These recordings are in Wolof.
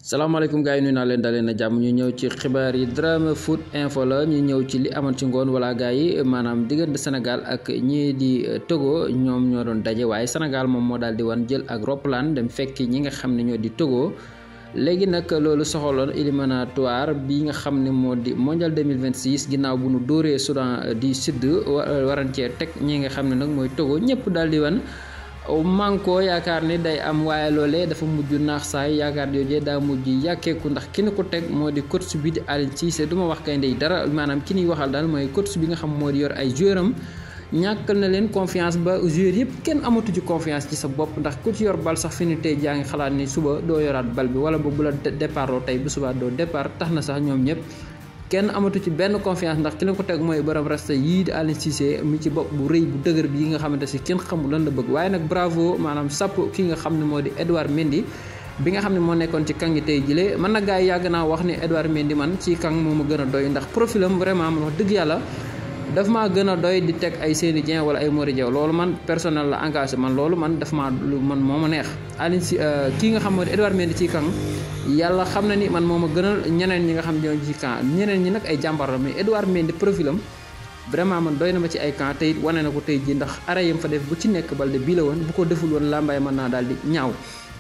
salaamaaleykum gars yi nuyu naa leen dalee na jàmm ñu ñëw ci xibaar yi Dramé Foot Info la ñu ñëw ci li amoon ci ngoon wala gars yi maanaam diggante Sénégal ak ñii di Togo ñoom ñoo doon daje waaye Sénégal moom moo daal di wan jël ak roplaan dem fekki ñi nga xam ne ñoo di Togo léegi nag loolu soxaloon éliminatoire bi nga xam ne moo di mondial 2026 ginnaaw bu nu dóoree Soudan du Sud waran cee teg ñi nga xam ne nag mooy Togo ñëpp daal di wan manko yaakaar ni day am waaye loolee dafa mujj naax saay yaakaar joojee daa mujj yàkkeeku ndax ki ni ko teg moo di coach bi di Aliou Cissé du ma wax kay ndey dara maanaam ki ñuy waxal daal mooy coach bi nga xam moo di yor ay joueur am ñàkkal na leen confiance ba joueur yëpp kenn amatu ci confiance ci sa bopp ndax ku ci yor bal sax fi ni tey jaa ngi xalaat ni suba doo yoraat bal bi wala ba bu la départ loo tey bu suba doo départ tax na sax ñoom ñëpp kenn amatu ci benn confiance ndax ki la ko teg mooy borom rasta yii di Aliou Cissé mi ci bopp bu rëy bu dëgër bi yi nga xamante si kenn xamul lan la bëgg waaye nag bravo maanaam sàpp ki nga xam ne moo di Edouard Mendy bi nga xam ne moo nekkoon ci kang yi tey jile man na gars yi yàgg naa wax ni Edouard Mendy man ci kang moo ma gën a doy ndax profilam vraiment man wax dëgg yàlla daf maa gën a doy di teg ay Seny Dieng wala ay Mori Diaw loolu man personnel la engagé man loolu man daf maa lu man moo ma neex Aliou si kii nga xam moo di Edouard Mendy ci kang yàlla xam na ni man moo ma gënal ñeneen ñi nga xam ñoo ci camp ñeneen ñi nag ay jàmbar la mais Edouard Mendy profilam vraiment man doy na ma ci ay camp tey wane na ko tey ji ndax ara yam fa def bu ci nekk balde bii la woon bu ko deful woon làmbaay mën naa daal di ñaaw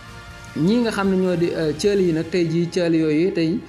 ñii nga xam ne ñoo di cël yi nag tey jii cël yooyu tey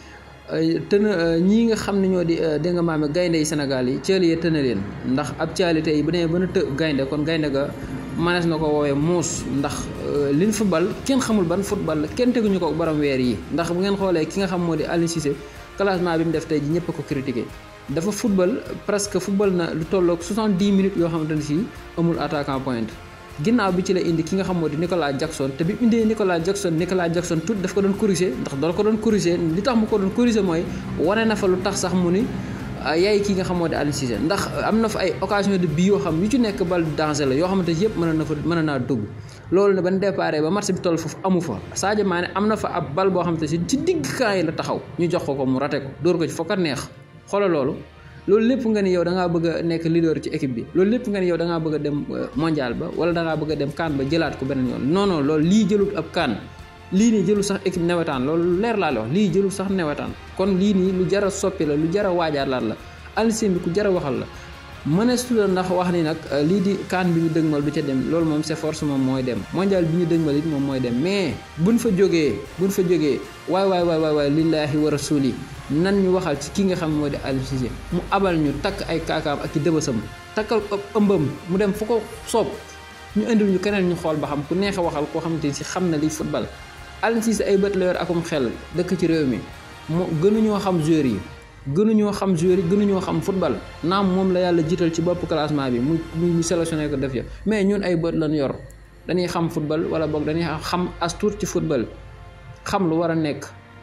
tëna ñii nga xam ne ñoo di dégg nga maame gaynde yi Sénégal yi cël yee tëna leen ndax ab caali tey bu demee ba na të gaynde kon gaynde ga manees na ko woowee muus ndax liñ football kenn xamul ban football la kenn teguñu ko borom weer yi ndax bu ngeen xoolee ki nga xam moo di Aliou Cissé classement bi mu def tey ji ñëpp a ko critiqué dafa football presque football na lu tolloog 70 minutes yoo xamante ne si amul attaquant point ginnaaw bi ci la indi ki nga xam moo di Nicolas Jackson te bi mu indee Nicolas Jackson Nicolas Jackson tout daf ko doon corriger ndax dal ko doon corriger li tax mu ko doon corriger mooy wane na fa lu tax sax mu ni yaay kii nga xam moo di Aliou Cissé ndax am na fa ay occasion de bii yoo xam yu ci nekk bal danger la yoo xamante yëpp mën na fa mën naa dugg loolu ne ban déparé ba match bi toll foofu amu fa Sadio Mané am na fa ab bal boo xamante si ci digg camp yi la taxaw ñu jox ko ko mu rate ko dóor ko ci fokkat neex xoolal loolu loolu lépp nga ni yow da ngaa bëgg a nekk leader ci équipe bi loolu lépp nga ni yow da ngaa bëgg a dem mondial ba wala da ngaa bëgg a dem kaan ba jëlaat ko beneen yoon non non loolu lii jëlut ab kaan lii nii jëlul sax équipe newetaan loolu leer laa la wax lii jëlul sax newetaan kon lii nii lu jar a soppi la lu jar a waajaalaat la Aliou Cissé bi ku jar a waxal la mëneestu la ndax wax ni nag lii di kaan bi ñu dëgmal du ca dem loolu moom c'est force moom mooy dem mondial bi ñu dëgmal it moom mooy dem mais buñ fa jógee buñ fa jógee waay waay waay waay waay lillaahi wa rasuli nan ñu waxal ci ki nga xam moo di Aliou Cissé mu abal ñu takk ay kaakaam ak i dëbësam takkal ëmbam mu dem fu ko soob ñu indil ñu keneen ñu xool ba xam ku neex a waxal koo xamante ni si xam na liy football Aliou Cissé ay bët la yor akum xel dëkk ci réew mi mu gënuñoo xam joueurs yi gënuñoo xam joueurs yi gënuñoo xam football naam moom la yàlla jiital ci bopp classement bi mu mu sélectionné ko def ya mais ñun ay bët lañ yor dañuy xam football wala boog dañuy xam as tuut ci football xam lu war a nekk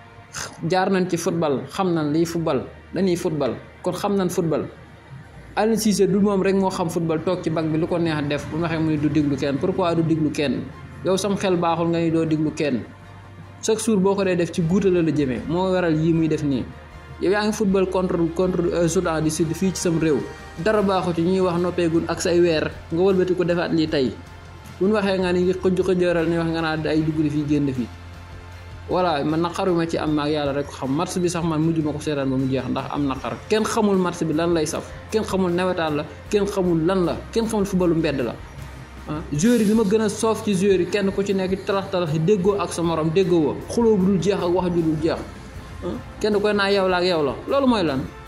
jaar nañ ci football xam nañ liy football dañuy football kon xam nañ football Aliou Cissé du moom rek moo xam football toog ci bag bi lu ko neex def bu ma waxee mu ni du diglu kenn pourquoi du diglu kenn yow sam xel baaxul nga ni doo diglu kenn chaque jour boo ko dee def ci guuta la la jëmee moo waral yii muy def nii yow yaa ngi football contre contre Soudan du Sud fii ci sam réew dara baaxu ci ñuy wax noppeegun ak say weer nga wëlbati ko defaat lii tey bu ñu waxee nga ni xëj xëjëral ni wax nga naa ay dugg fii génn fii voilà man naqar bi ma ci am maag yàlla rek xam match bi sax man mujj ma ko seetaan ba mu jeex ndax am naqar kenn xamul match bi lan lay saf kenn xamul nawetaan la kenn xamul lan la kenn xamul footballu mbedd la ah joueurs yi li ma gën a soof ci joueurs yi kenn ku ci nekk talax talax yi déggoo ak sa morom déggoo wa xuloo bu dul jeex ak wax ju dul jeex kenn koy naa yow la ak yow la loolu mooy lan